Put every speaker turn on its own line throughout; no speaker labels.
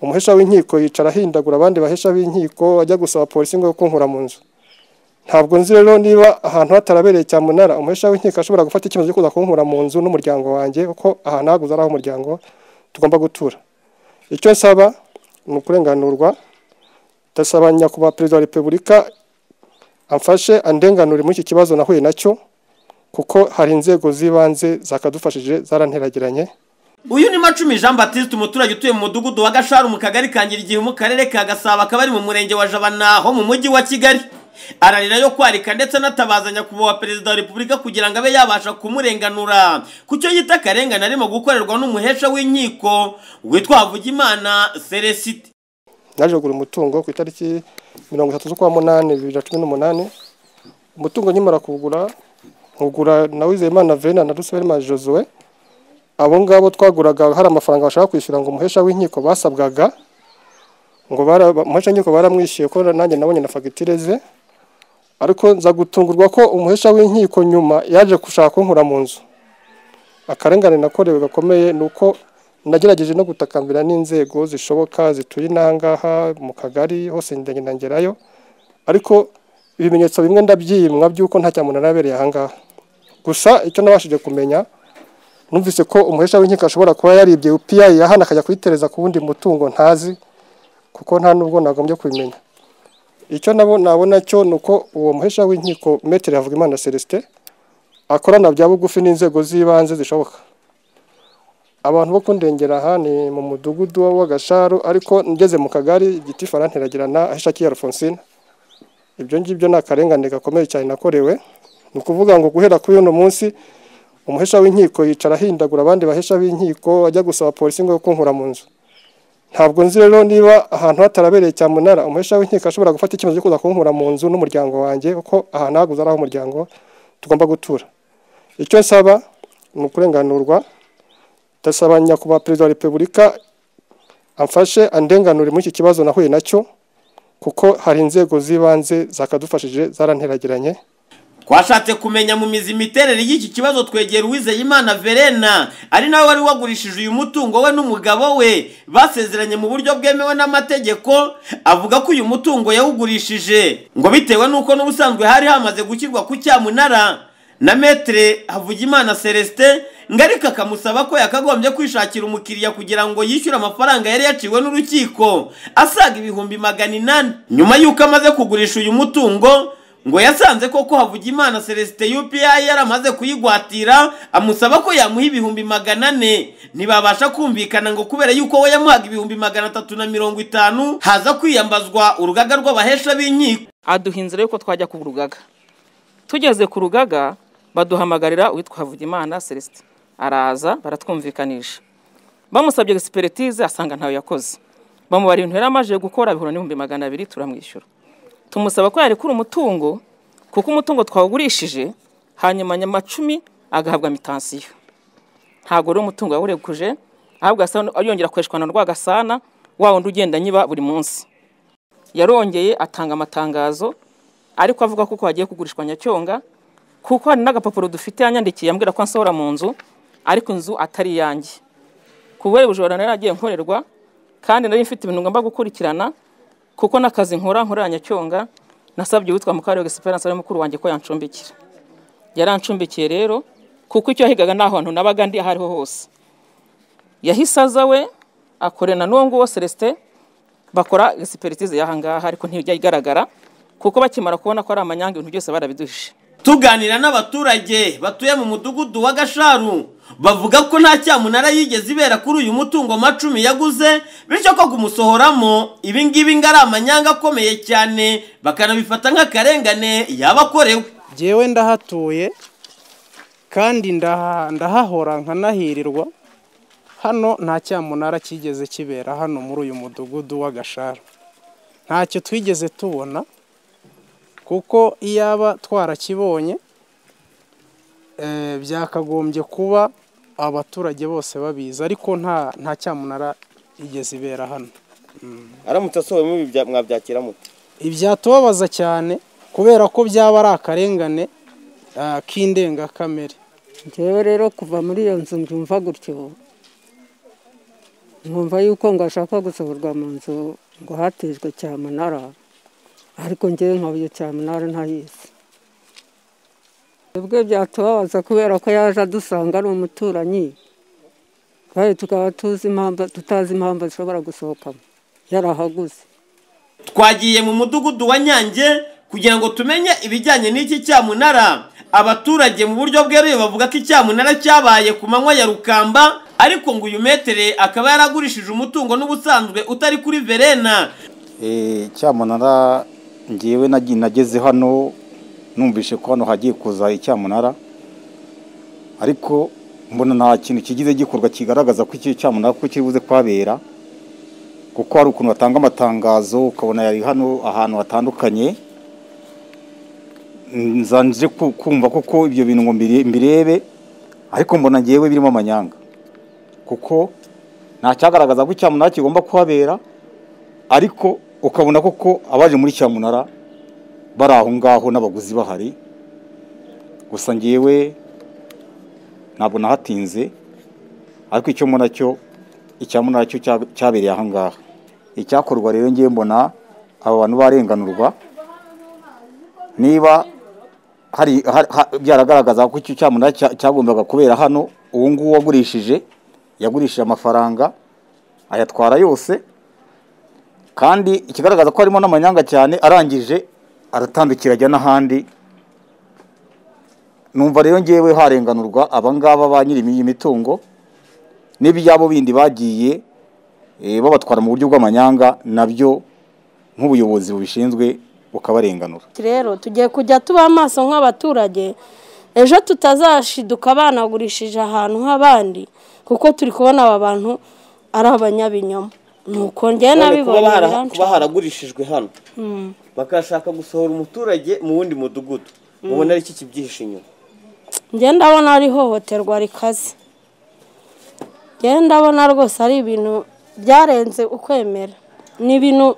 umuhesha w'inkiko yicara ahindagura abandi bahesha b'inkiko ajya gusaba polisi ngo kunkura mu nzu ntabwo nzi rero niba ahantu hatarabereye cyamunara umuhesha w'inkiko ashobora gufata icyemezo cyo kuza kunkura mu nzu n'umuryango wanjye kuko ahantu haguze ari aho umuryango tugomba gutura icyo nsaba ni ukurenganurwa ndasaba nyakubahwa perezida wa repubulika amfashe andenganure muri iki kibazo nahuye nacyo kuko hari inzego z'ibanze zakadufashije zaranterageranye
uyu ni macumi jean batiste umuturage utuye mu mudugudu wa gasharu mu kagari kangira igihe mu karere ka gasabo akaba ari mu murenge wa jabana ho mu mujyi wa kigali ararira yo kwarika ndetse anatabaza nyakubahwa perezida wa repubulika kugira ngo abe yabasha kumurenganura ku cyo yita akarengane arimo gukorerwa n'umuhesha w'inkiko witwa havugimana celesite
naje kugura umutungo ku itariki mirongo itatu z'ukwa munani bibiri na cumi n'umunani umutungo nkimara kuwugura nkugura na wizeyimana vena na rusubelima josue abo ngabo twaguraga hari amafaranga bashaka kwishyura ngo umuhesha w'inkiko basabwaga ngo umuhesha w'inkiko baramwishyuye ko nanjye nabonye na fagitire ze ariko nza gutungurwa ko umuhesha w'inkiko nyuma yaje gushaka kunkura mu nzu akarengane nakorewe gakomeye ni uko nagerageje no gutakambira n'inzego zishoboka zituye n'ahangaha mu kagari hose ndagenda ngerayo ariko ibimenyetso bimwe ndabyimwa by'uko nta cyamuntu arabereye ahangaha gusa icyo nabashije kumenya numvise ko umuhesha w'inkiko ashobora kuba yaribye UPI ya hano akajya kuyitereza ku wundi mutungo ntazi kuko nta nubwo nagombye kubimenya icyo nabo nabona cyo ni uko uwo muhesha w'inkiko metere yavuga imana celestin akorana bya bugufi n'inzego z'ibanze zishoboka abantu bo kundengera aha ni mu mudugudu w'agasharu ariko ngeze mu kagari igiti faranteragerana ahisha kiya alphonsine ibyo ngibyo ni akarengane gakomeye cyane nakorewe ni ukuvuga ngo guhera kuri uno munsi umuhesha w'inkiko yicara ahindagura abandi bahesha b'inkiko ajya gusaba polisi ngo kunkura mu nzu ntabwo nzi rero niba ahantu hatarabereye cyamunara umuhesha w'inkiko ashobora gufata icyemezo cyo kuza kunkura mu nzu n'umuryango wanjye kuko ahantu haguze ari aho umuryango tugomba gutura icyo nsaba ni ukurenganurwa ndasaba nyakubahwa perezida wa repubulika amfashe andenganure muri iki kibazo nahuye nacyo kuko hari inzego z'ibanze zakadufashije zaranterageranye
twashatse kumenya mu mizi imiterere y'iki kibazo twegera uwizeyimana verena ari nawe wari wagurishije uyu mutungo we n'umugabo we basezeranye mu buryo bwemewe n'amategeko avuga ko uyu mutungo yawugurishije ngo bitewe n'uko n'ubusanzwe hari hamaze gushyirwa ku cyamunara na metere havugimana celestin ngo ariko akamusaba ko yakagombye kwishakira umukiriya kugira ngo yishyure amafaranga yari yaciwe n'urukiko asaga ibihumbi magana inani nyuma y'uko amaze kugurisha uyu mutungo ngo yasanze koko havugimana celestin yupi yari amaze kuyigwatira amusaba ko yamuha ibihumbi magana ane ntibabasha kumvikana ngo kubera yuko we yamuhaga ibihumbi magana atatu na mirongo itanu haza kwiyambazwa urugaga rw'abahesha b'inkiko
aduha inzira y'uko twajya ku rugaga tugeze ku rugaga baduhamagarira uwitwa havugimana celestin araza baratwumvikanisha bamusabye gisiperitize asanga ntawe yakoze bamubara ibintu yari amaze gukora bihura n'ibihumbi magana abiri turamwishyura tumusaba ko yarekura umutungo kuko umutungo twawugurishije hanyuma nyama cumi agahabwa mitansiyo ntabwo ari umutungo yawurekuje ahubwo yongera akoreshwa na rwagasana wa wundi ugenda nyiba buri munsi yarongeye atanga amatangazo ariko avuga ko hagiye kugurishwa nyacyonga kuko hari n'agapapuro dufite yanyandikiye ambwira ko nsohora mu nzu ariko inzu atari iyanjye ku bwere bujura nari agiye nkorerwa kandi nari mfite ibintu ngomba gukurikirana kuko n'akazi nkora nkorera nyacyonga nasabye uwitwa mukariya gisiperanse ari mukuru wanjye ko yancumbikira yarancumbikiye rero kuko icyo yahigaga nta hantu nabaga ndi aho ariho hose yahise aza we akorana n'uwo nguwo celestin bakora gisiperitize y'aha ngaha ariko ntijya igaragara kuko bakimara kubona ko ari amanyanga ibintu byose barabiduhije
tuganira n'abaturage batuye mu mudugudu wa gasharu bavuga ko nta cyamunara yigeze ibera kuri uyu mutungo macumi yaguze bityo ko kumusohoramo ibingibi ngo ari amanyanga akomeye cyane bakanabifata nk'akarengane yabakorewe
ngewe ndahatuye kandi ndahahora nkanahirirwa hano nta cyamunara kigeze kibera hano muri uyu mudugudu w'agashara ntacyo twigeze tubona kuko iyaba twarakibonye byakagombye kuba abaturage bose babizi ariko nta nta cyamunara igeze ibera hano
aramutse asohoyemo ibi mwabyakira muto
ibyatubabaza cyane kubera ko byaba ari akarengane k'indengakamere
ngewe rero kuva muri iyo nzu mbyumva gutyo nkumva yuko ngo ashaka gusohorwa mu nzu ngo hatijwe cyamunara ariko ngewe nkabuye cyamunara ntayizi ubwe byatubabaza kubera ko yaje adusanga ari umuturanyi kandi tukaba tuzi impamvu tutazi impamvu ashobora gusohokamo yarahaguze
twagiye mu mudugudu wa nyange kugira ngo tumenye ibijyanye n'iki cyamunara abaturage mu buryo bweruye bavuga ko icyamunara cyabaye ku manywa ya rukamba ariko ngo uyu metere akaba yaragurishije umutungo n'ubusanzwe utari kuri verena
Eh, cyamunara ngewe nagi- nageze hano numvise ko hano hagiye kuza icyamunara ariko mbona nta kintu kigize gikorwa kigaragaza ko iki cyamunara ko kiri buze kuhabera kuko hari ukuntu batanga amatangazo ukabona yari hano ahantu hatandukanye nza nje ku- kumva koko ibyo bintu ngo mbire- mbirebe ariko mbona ngewe birimo amanyanga kuko nta cyagaragaza ko icyamunara kigomba kuhabera ariko ukabona koko abaje muri cyamunara bari aho ngaho n'abaguzi bahari gusa ngewe ntabwo nahatinze ariko icyo mbona cyo icyamunara cyo cya- cyabereye aha ngaha icyakorwa rero ngewe mbona aba bantu barenganurwa niba hari ha- ha- byaragaragaza ko icyo cyamunara cya- cyagombaga kubera hano uwo nguwo wagurishije yagurishije amafaranga ayatwara yose kandi ikigaragaza ko harimo n'amanyanga cyane arangije aratandukira ajya n'ahandi numva rero ngewe harenganurwa abangaba ba nyiri iyi mitungo n'ibyabo bindi bagiye eh, babatwara mu buryo bw'amanyanga nabyo nk'ubuyobozi bubishinzwe bukabarenganura
rero tugiye kujya tuba amaso nk'abaturage ejo tutazashiduka banagurishije ahantu h'abandi kuko turi kubona aba bantu ari abanyabinyoma nuko njye
None kuba
nabibonye
bahara-
biranca-
kuba haragurishijwe hano bakashaka gusohora umuturage mu wundi mudugudu mubona ari iki kibyihishe inyuma
njye ndabona ari ihohoterwa rikaze njye ndabona rwose ari ibintu byarenze ukwemera ni ibintu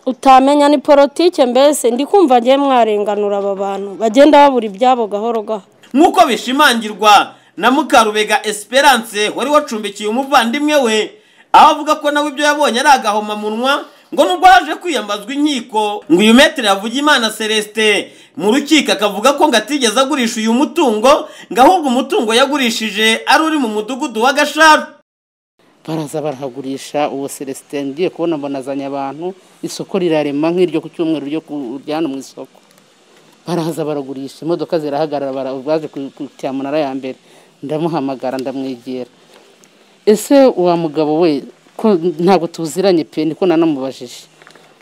utamenya ni politike mbese ndi kumva njye mwarenganura aba bantu bagenda babura ibyabo gahoro gahoro
nk'uko bishimangirwa na mukarubega esperance wari wacumbikiye umuvandimwe we aho avuga ko nawe ibyo yabonye ari agahomamunwa ngo nubwo haje kwiyambazwa inkiko ngo uyu metere yavuga imana celestin mu rukiko akavuga ko ngo atigeze agurisha uyu mutungo ngo ahubwo umutungo yagurishije ari uri mu mudugudu wa gasharu
baraza barahagurisha uwo celestin ngiye kubona mbona azanye abantu isoko rirarema nk'iryo ku cyumweru ryo ku ryano mu isoko baraza baragurisha imodoka zirahagarara bara- baje ku ku cyamunara ya mbere ndamuhamagara ndamwegera ese wa mugabo we ko ntabwo tuziranye pe niko nanamubajije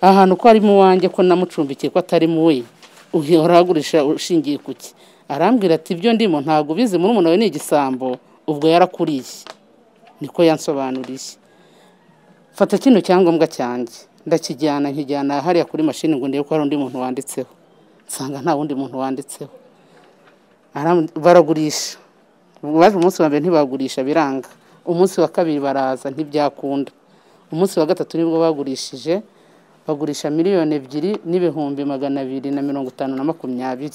ahantu ko arimo wanjye ko namucumbikiye ko atari mu we uhe- urahagurisha ushingiye ku ki arambwira ati ibyo ndimo ntabwo ubizi muri umuntu we ni igisambo ubwo yarakuriye niko yansobanuriye fata kino cyangombwa cyanjye ndakijyana nkijyana hariya kuri mashini ngo ndebe ko hari undi muntu wanditseho nsanga nta wundi muntu wanditseho Aram- baragurisha baje umunsi wa mbere ntibagurisha biranga umunsi wa kabiri baraza ntibyakunda umunsi wa gatatu nibwo bagurishije bagurisha miliyoni ebyiri n'ibihumbi magana abiri na mirongo itanu na makumyabiri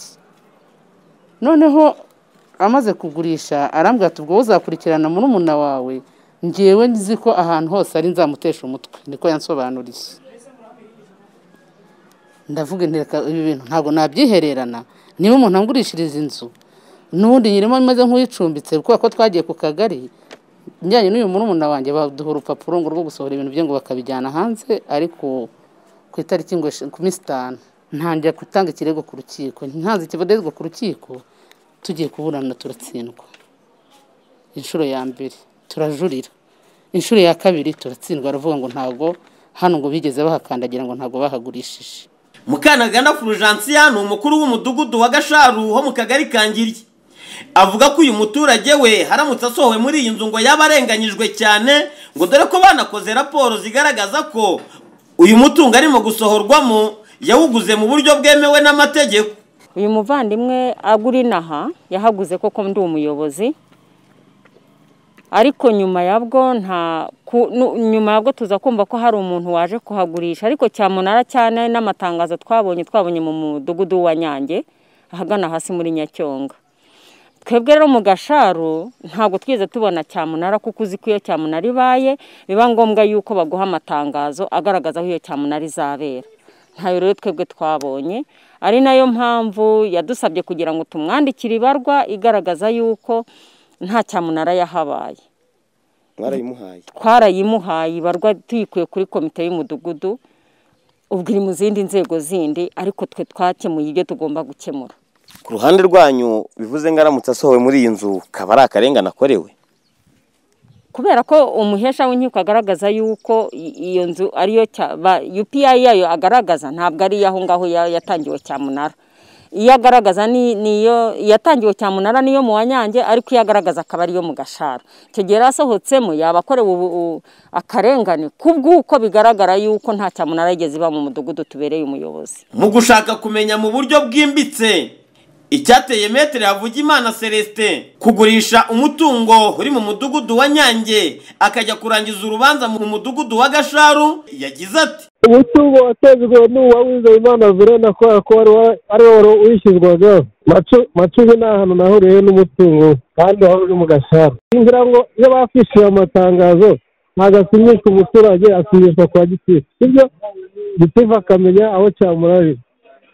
noneho amaze kugurisha arambwira ati ubwo uzakurikirana murumuna wawe ngewe nzi ko ahantu hose ari nzamutesha umutwe niko yansobanuriye ndavuga nti reka ibi bintu ntabwo nabyihererana niba umuntu angurishiriza inzu n'ubundi nyirimo maze nk'uyicumbitse kubera ko twagiye ku kagari njyanye n'uyu murumuna wanjye baduha urupapuro ngo rwo gusohora ibintu bye ngo bakabijyana hanze ariko ku itariki ngo esh- ku minsi itanu ntangira gutanga ikirego ku rukiko ntanze ikibodezwa ku rukiko tugiye kuburana turatsindwa inshuro ya mbere turajurira inshuro ya kabiri turatsindwa aravuga ngo ntabwo hano ngo bigeze bahakandagira ngo ntabwo bahagurishije
mukanagana furujansiya ni umukuru w'umudugudu wa gasharu ho mu kagari ka ngiryi avuga ko uyu muturage we haramutse asohowe muri iyi nzu ngo yaba arenganyijwe cyane ngo dore ko banakoze raporo zigaragaza ko uyu mutungo arimo gusohorwamo yawuguze mu buryo bwemewe n'amategeko
uyu muvandimwe agura inaha yahaguze koko ndi umuyobozi ariko nyuma yabwo nta ku- nu- nyuma yabwo tuza kumva ko hari umuntu waje kuhagurisha ariko cyamunara cyane n'amatangazo twabonye twabonye mu mudugudu wa nyange ahagana hasi muri nyacyonga twebwe rero mu gasharo ntabwo twigeze tubona cyamunara kuko uzi ko iyo cyamunara ibaye biba ngombwa yuko baguha amatangazo agaragaza aho iyo cyamunara izabera ntayo rero twebwe twabonye ari nayo mpamvu yadusabye kugira ngo tumwandikire ibarwa igaragaza yuko nta cyamunara yahabaye
mwarayimuhaye
twarayimuhaye ibarwa tuyikuye kuri komite y'umudugudu ubwo iri mu zindi nzego zindi ariko twe twakemuye ibyo tugomba gukemura
ku ruhande rwanyu bivuze ngo aramutse asohowe muri iyi nzu kaba ari akarengane akorewe
kubera ko umuhesha w'inkiko agaragaza yuko i- iyo nzu ariyo cya- ba- UPI yayo agaragaza ntabwo ari aho ngaho ya- yatangiwe cyamunara iyo agaragaza ni niyo yatangiwe cyamunara niyo mu wanyange ariko iyo agaragaza akaba ariyo mu gashara icyo gihe rero asohotsemo yaba akorewe ubu- u- akarengane kubw'uko bigaragara yuko nta cyamunara yigeze iba mu mudugudu tubereye umuyobozi
mu gushaka kumenya mu buryo bwimbitse icyateye metere havugimana celestin kugurisha umutungo uri mu mudugudu wa nyange akajya kurangiza urubanza mu mudugudu wa gasharu yagize ati
umutungo watezwe n'uwawize imana verena kubera ko wari wa- ari we wari wishyurwaga macuzi nta hantu nahuriye n'umutungo kandi wari uri mu gashara ngira ngo iyo bafishiye amatangazo ntabwo asinyishwa umuturage asinyishwa kwa gitifu sibyo gitifu akamenya aho cyamurarira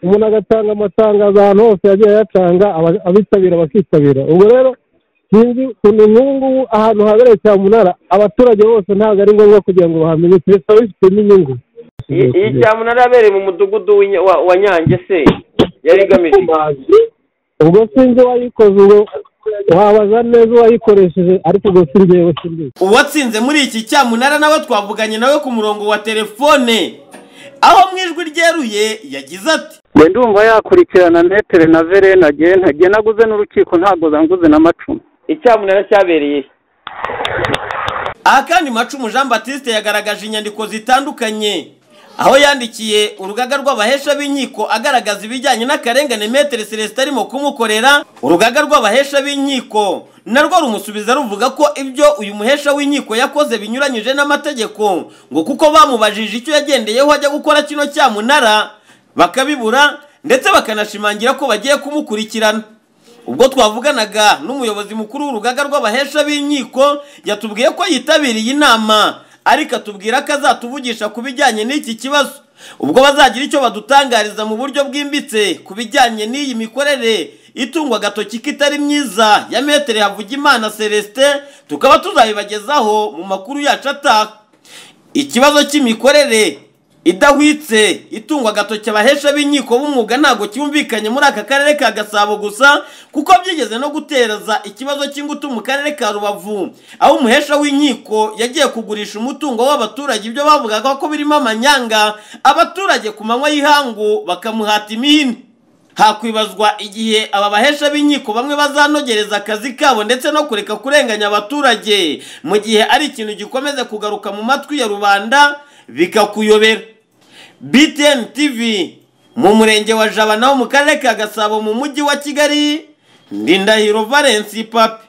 umuntu agatanga amatangazo ahantu hose yagiye ayatanga aba- abitabira bakitabira ubwo rero sinzi ukuntu nk'ubu ngubu ahantu habereye cyamunara abaturage bose ntabwo ari ngombwa kugira ngo bahamenye bisaba bifitemo inyungu
iyi cyamunara yabereye mu mudugudu w'inya- wa- wa nyange se yari igamije iki?
ubwo sinzi uwayikoze ubwo wabaza neza uwayikoresheje ariko ubwo si njyewe simbizi
uwatsinze muri iki cyamunara nawe twavuganye nawe ku murongo wa telefone aho mu ijwi ryeruye yagize ati
nge ndumva yakurikirana netere na verena agenda nge naguze n'urukiko ntabwo zanguze n'amacumu
icyamunara cyabereye he?
aha kandi macumu jean batiste yagaragaje inyandiko zitandukanye aho yandikiye urugaga rw'abahesha b'inkiko agaragaza ibijyanye n'akarengane metere celestin arimo kumukorera urugaga rw'abahesha b'inkiko narwo rumusubiza ruvuga ko ibyo uyu muhesha w'inkiko yakoze binyuranyije n'amategeko ngo kuko bamubajije icyo yagendeyeho ajya gukora kino cyamunara bakabibura ndetse bakanashimangira ko bagiye kumukurikirana ubwo twavuganaga n'umuyobozi mukuru w'urugaga rw'abahesha b'inkiko yatubwiye ko yitabiriye inama ariko atubwira ko azatuvugisha ku bijyanye n'iki kibazo ubwo bazagira icyo badutangariza mu buryo bwimbitse ku bijyanye n'iyi mikorere itungwa agatoki kitari myiza ya metere havugimana celestin tukaba tuzabibagezaho mu makuru yacu ataha ikibazo cy'imikorere idahwitse itungwa agatoki abahesha b'inkiko b'umwuga ntabwo cyumvikanye muri aka karere ka gasabo gusa kuko byigeze no gutereza ikibazo cy'ingutu mu karere ka rubavu aho umuhesha w'inkiko yagiye kugurisha umutungo w'abaturage ibyo bavugaga ko birimo amanyanga abaturage ku manywa y'ihangu bakamuhata imihini hakwibazwa igihe aba bahesha b'inkiko bamwe bazanogereza akazi kabo ndetse no kureka kurenganya abaturage mu gihe ari ikintu gikomeza kugaruka mu matwi ya rubanda bikakuyobera btn tv mu murenge wa jabana wo mu karere ka gasabo mu mujyi wa kigali ndindahiro valens papi